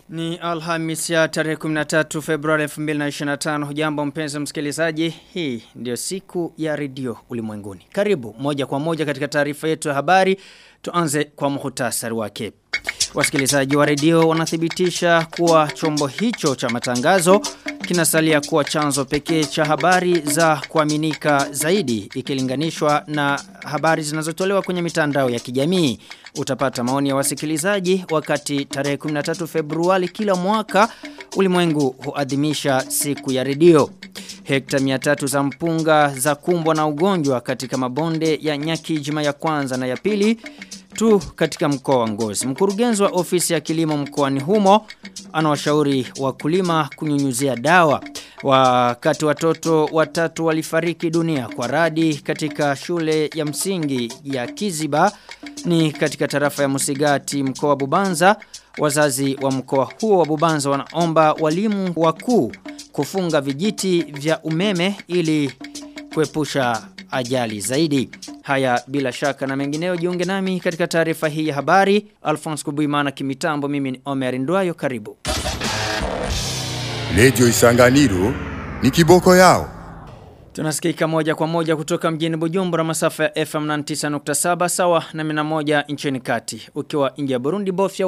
Ni Alhamis ya tarehe 13 Februari 2025. Hujambo mpenzi msikilizaji, hii ndio siku ya redio ulimwenguni. Karibu moja kwa moja katika taarifa yetu ya habari. Tuanze kwa muhtasari wake. Wasikilizaji wa redio wanathibitisha kuwa chombo hicho cha matangazo kinasalia kuwa chanzo pekee cha habari za kuaminika zaidi ikilinganishwa na habari zinazotolewa kwenye mitandao ya kijamii. Utapata maoni ya wasikilizaji wakati tarehe 13 Februari kila mwaka ulimwengu huadhimisha siku ya redio. Hekta 300 za mpunga za kumbwa na ugonjwa katika mabonde ya Nyakijima ya kwanza na ya pili tu katika mkoa wa Ngozi. Mkurugenzi wa ofisi ya kilimo mkoani humo anawashauri wakulima kunyunyuzia dawa. Wakati watoto watatu walifariki dunia kwa radi katika shule ya msingi ya Kiziba ni katika tarafa ya Musigati mkoa wa Bubanza. Wazazi wa mkoa huo wa Bubanza wanaomba walimu wakuu kufunga vijiti vya umeme ili kuepusha ajali zaidi. Haya bila shaka na mengineo jiunge nami katika taarifa hii ya habari. Alphonse Kubuimana kimitambo mimi ni Omer Ndwayo karibu. Radio Isanganiro ni kiboko yao. Tunasikika moja kwa moja kutoka mjini Bujumbura masafa ya FM 99.7 sawa na 101 nchini kati. Ukiwa nje ya Burundi bofya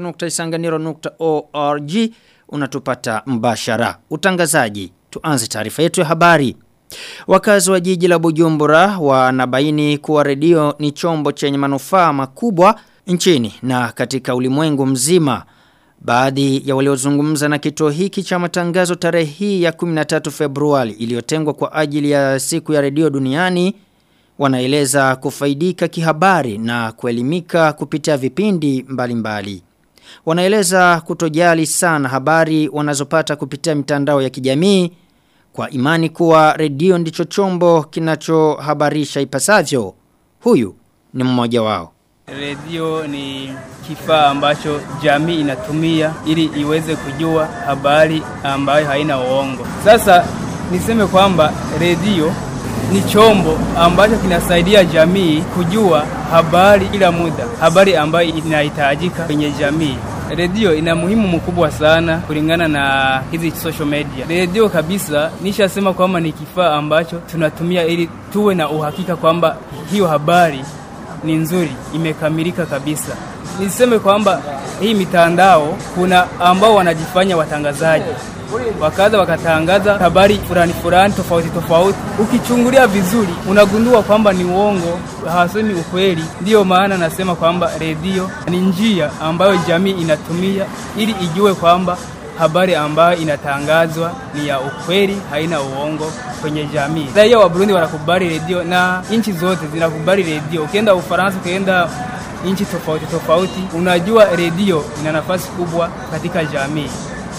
weta.isanganiro.org unatupata mbashara. Utangazaji. Tuanze taarifa yetu ya habari. Wakazi wa jiji la Bujumbura wanabaini kuwa redio ni chombo chenye manufaa makubwa nchini na katika ulimwengu mzima. Baadhi ya waliozungumza na kituo hiki cha matangazo tarehe hii ya 13 Februari iliyotengwa kwa ajili ya siku ya redio duniani wanaeleza kufaidika kihabari na kuelimika kupitia vipindi mbalimbali. Mbali. Wanaeleza kutojali sana habari wanazopata kupitia mitandao ya kijamii kwa imani kuwa redio ndicho chombo kinachohabarisha ipasavyo. Huyu ni mmoja wao. Redio ni kifaa ambacho jamii inatumia ili iweze kujua habari ambayo haina uongo. Sasa niseme kwamba redio ni chombo ambacho kinasaidia jamii kujua habari kila muda, habari ambayo inahitajika kwenye jamii. Redio ina muhimu mkubwa sana kulingana na hizi social media. Redio kabisa nishasema kwamba ni kifaa ambacho tunatumia ili tuwe na uhakika kwamba hiyo habari ni nzuri, imekamilika kabisa. Niseme kwamba hii mitandao kuna ambao wanajifanya watangazaji wakaza wakatangaza habari fulani fulani tofauti tofauti. Ukichungulia vizuri, unagundua kwamba ni uongo, hawasemi ukweli. Ndiyo maana nasema kwamba redio ni njia ambayo jamii inatumia ili ijue kwamba habari ambayo inatangazwa ni ya ukweli, haina uongo kwenye jamii. Raia wa Burundi wanakubali redio na nchi zote zinakubali redio. Ukienda Ufaransa, ukienda nchi tofauti tofauti, unajua redio ina nafasi kubwa katika jamii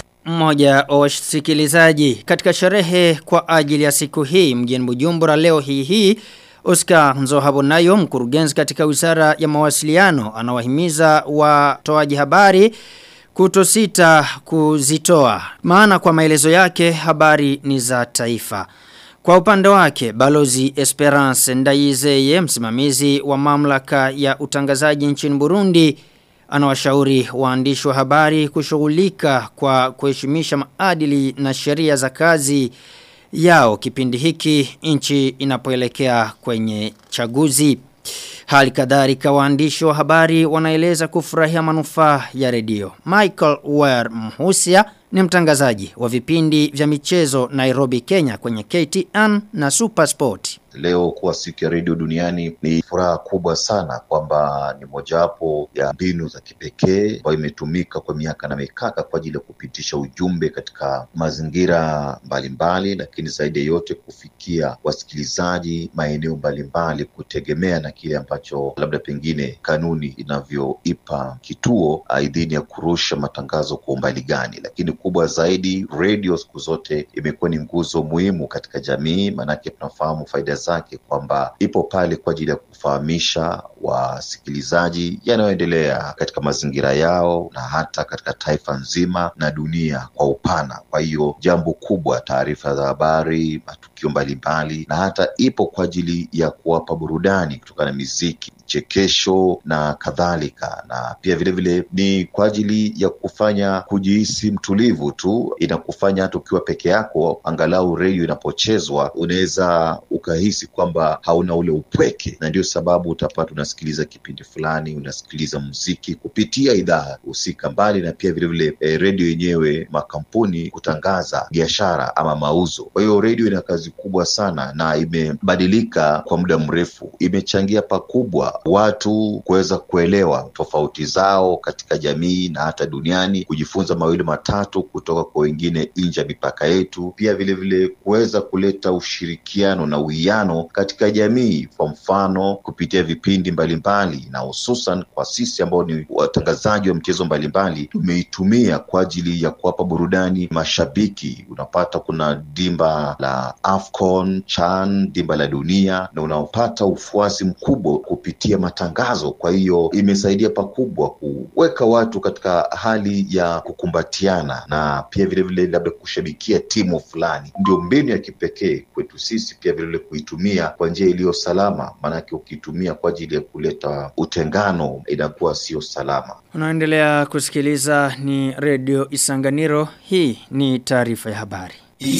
mmoja wa wasikilizaji katika sherehe kwa ajili ya siku hii mjini Bujumbura leo hii hii Oscar Nzohabonayo mkurugenzi katika Wizara ya Mawasiliano anawahimiza watoaji habari kutosita kuzitoa maana kwa maelezo yake habari ni za taifa kwa upande wake, Balozi Esperance Ndayizeye, msimamizi wa mamlaka ya utangazaji nchini Burundi, anawashauri waandishi wa habari kushughulika kwa kuheshimisha maadili na sheria za kazi yao kipindi hiki nchi inapoelekea kwenye chaguzi. Hali kadhalika waandishi wa habari wanaeleza kufurahia manufaa ya redio. Michael Ware Mhusia ni mtangazaji wa vipindi vya michezo Nairobi, Kenya kwenye KTN na Supersport. Leo kuwa siku ya redio duniani ni furaha kubwa sana kwamba ni mojawapo ya mbinu za kipekee ambayo imetumika kwa miaka na mikaka kwa ajili ya kupitisha ujumbe katika mazingira mbalimbali, lakini zaidi ya yote kufikia wasikilizaji maeneo mbalimbali, kutegemea na kile ambacho labda pengine kanuni inavyoipa kituo idhini ya kurusha matangazo kwa umbali gani. Lakini kubwa zaidi, redio siku zote imekuwa ni nguzo muhimu katika jamii, maanake tunafahamu faida zake kwamba ipo pale kwa ajili ya kufahamisha wasikilizaji yanayoendelea katika mazingira yao na hata katika taifa nzima na dunia kwa upana. Kwa hiyo jambo kubwa, taarifa za habari, matukio matukio mbalimbali na hata ipo kwa ajili ya kuwapa burudani kutokana na miziki chekesho na kadhalika na pia vilevile vile ni kwa ajili ya kufanya kujihisi mtulivu tu inakufanya hata ukiwa peke yako angalau redio inapochezwa unaweza ukahisi kwamba hauna ule upweke na ndio sababu utapata unasikiliza kipindi fulani unasikiliza muziki kupitia idhaa husika mbali na pia vilevile e, redio yenyewe makampuni kutangaza biashara ama mauzo kwa hiyo redio ina kazi kubwa sana na imebadilika kwa muda mrefu imechangia pakubwa watu kuweza kuelewa tofauti zao katika jamii na hata duniani kujifunza mawili matatu kutoka kwa wengine nje ya mipaka yetu pia vilevile kuweza kuleta ushirikiano na uwiano katika jamii kwa mfano kupitia vipindi mbalimbali na hususan kwa sisi ambao ni watangazaji wa mchezo mbalimbali tumeitumia kwa ajili ya kuwapa burudani mashabiki unapata kuna dimba la afcon chan dimba la dunia na unaopata ufuasi mkubwa kupitia matangazo kwa hiyo imesaidia pakubwa kuweka watu katika hali ya kukumbatiana na pia vilevile labda kushabikia timu fulani ndio mbinu ya kipekee kwetu sisi pia vilevile kuitumia kwa njia iliyo salama maanake ukiitumia kwa ajili ya kuleta utengano inakuwa sio salama Unaendelea kusikiliza ni redio Isanganiro. Hii ni taarifa ya habari.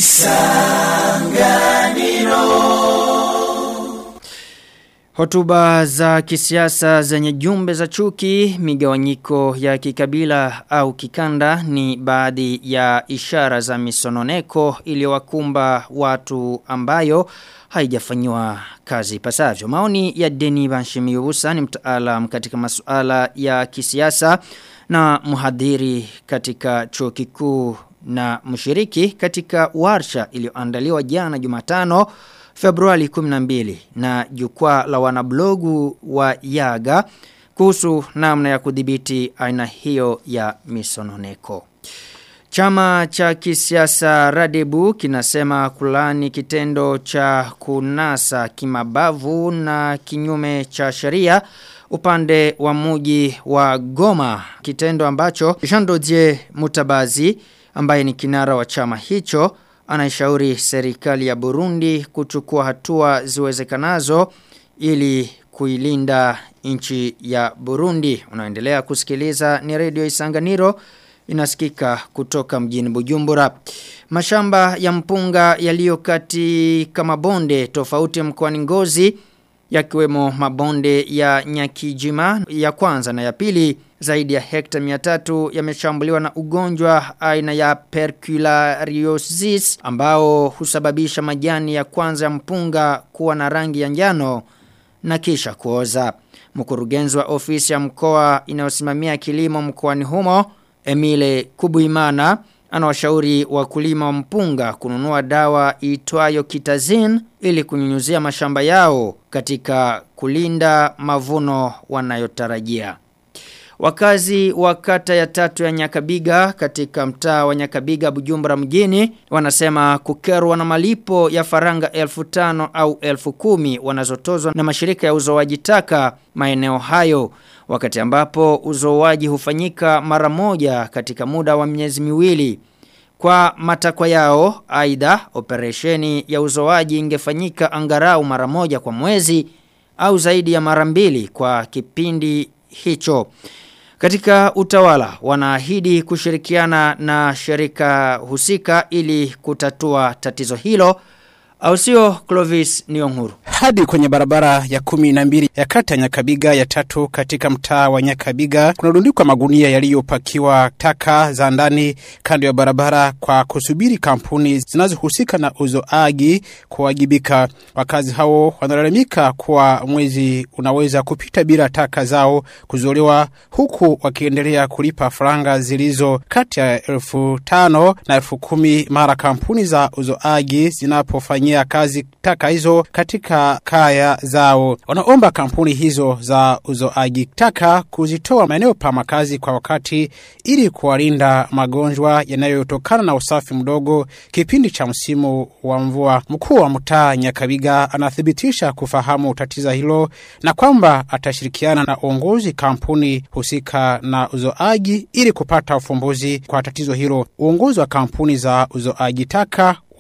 Hotuba za kisiasa zenye jumbe za chuki, migawanyiko ya kikabila au kikanda ni baadhi ya ishara za misononeko iliyowakumba watu ambayo haijafanywa kazi pasavyo. Maoni ya Deni Banshimiusa ni mtaalam katika masuala ya kisiasa na mhadhiri katika chuo kikuu na mshiriki katika warsha iliyoandaliwa jana Jumatano Februari 12 na jukwaa la wanablogu wa Yaga kuhusu namna ya kudhibiti aina hiyo ya misononeko. Chama cha kisiasa Radebu kinasema kulani kitendo cha kunasa kimabavu na kinyume cha sheria upande wa muji wa Goma kitendo ambacho Jean Dodier Mutabazi ambaye ni kinara wa chama hicho anaishauri serikali ya Burundi kuchukua hatua ziwezekanazo ili kuilinda nchi ya Burundi. Unaendelea kusikiliza ni redio Isanganiro inasikika kutoka mjini Bujumbura. Mashamba ya mpunga yaliyo katika mabonde tofauti mkoani Ngozi yakiwemo mabonde ya Nyakijima ya kwanza na ya pili zaidi ya hekta 300 yameshambuliwa na ugonjwa aina ya perculariosis ambao husababisha majani ya kwanza ya mpunga kuwa na rangi ya njano na kisha kuoza. Mkurugenzi wa ofisi ya mkoa inayosimamia kilimo mkoani humo Emile Kubuimana anawashauri wakulima wa mpunga kununua dawa itwayo kitazin ili kunyunyuzia mashamba yao katika kulinda mavuno wanayotarajia. Wakazi wa kata ya tatu ya Nyakabiga katika mtaa wa Nyakabiga Bujumbura mjini wanasema kukerwa na malipo ya faranga elfu tano au elfu kumi wanazotozwa na mashirika ya uzoaji taka maeneo hayo wakati ambapo uzoaji hufanyika mara moja katika muda wa miezi miwili. Kwa matakwa yao, aidha operesheni ya uzoaji ingefanyika angarau mara moja kwa mwezi au zaidi ya mara mbili kwa kipindi hicho. Katika utawala wanaahidi kushirikiana na shirika husika ili kutatua tatizo hilo au sio Clovis Nionguru. Hadi kwenye barabara ya kumi na mbili ya kata Nyakabiga ya tatu katika mtaa wa Nyakabiga kunarundikwa magunia yaliyopakiwa taka za ndani kando ya barabara kwa kusubiri kampuni zinazohusika na uzoaji kuwajibika. Wakazi hao wanalalamika kuwa mwezi unaweza kupita bila taka zao kuzolewa huku wakiendelea kulipa faranga zilizo kati ya elfu tano na elfu kumi mara kampuni za uzoaji zinapofanyia kazi taka hizo katika kaya zao. Wanaomba kampuni hizo za uzoaji taka kuzitoa maeneo pa makazi kwa wakati ili kuwalinda magonjwa yanayotokana na usafi mdogo kipindi cha msimu wa mvua. Mkuu wa mtaa Nyakabiga anathibitisha kufahamu tatizo hilo na kwamba atashirikiana na uongozi kampuni husika na uzoaji ili kupata ufumbuzi kwa tatizo hilo. Uongozi wa kampuni za uzoaji taka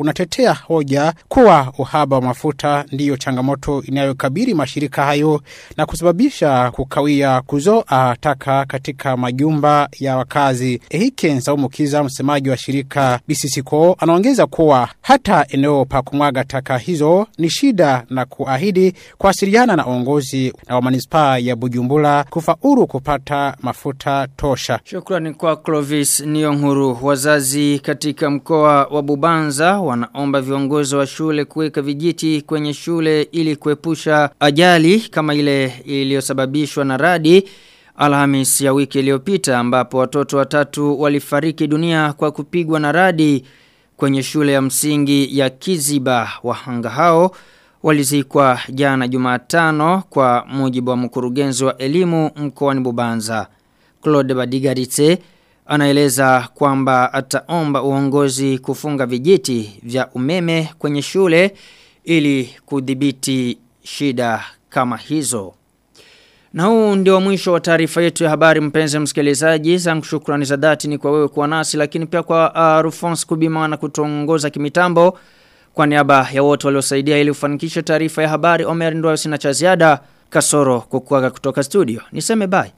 unatetea hoja kuwa uhaba wa mafuta ndiyo changamoto inayokabili mashirika hayo na kusababisha kukawia kuzoa taka katika majumba ya wakazi. Ehike Nsaumukiza, msemaji wa shirika BCCCO, anaongeza kuwa hata eneo pa kumwaga taka hizo ni shida na kuahidi kuwasiliana na uongozi na wa manispaa ya Bujumbura kufaulu kupata mafuta tosha. Shukrani kwa Clovis Niyonkuru. Wazazi katika mkoa wa Bubanza wanaomba viongozi wa shule kuweka vijiti kwenye shule ili kuepusha ajali kama ile iliyosababishwa na radi Alhamis ya wiki iliyopita ambapo watoto watatu walifariki dunia kwa kupigwa na radi kwenye shule ya msingi ya Kiziba wahanga hao walizikwa jana Jumatano kwa mujibu wa mkurugenzi wa elimu mkoani Bubanza. Claude Badigaritse anaeleza kwamba ataomba uongozi kufunga vijiti vya umeme kwenye shule ili kudhibiti shida kama hizo. Na huu ndio mwisho wa taarifa yetu ya habari mpenzi msikilizaji. Zangu shukrani za dhati ni kwa wewe kuwa nasi lakini pia kwa uh, Rufons Kubima na kutongoza kimitambo. Kwa niaba ya wote waliosaidia ili ufanikishe taarifa ya habari Omer Ndwayo sina cha ziada kasoro kukuaga kutoka studio. Niseme bye.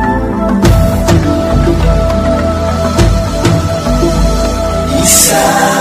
Isa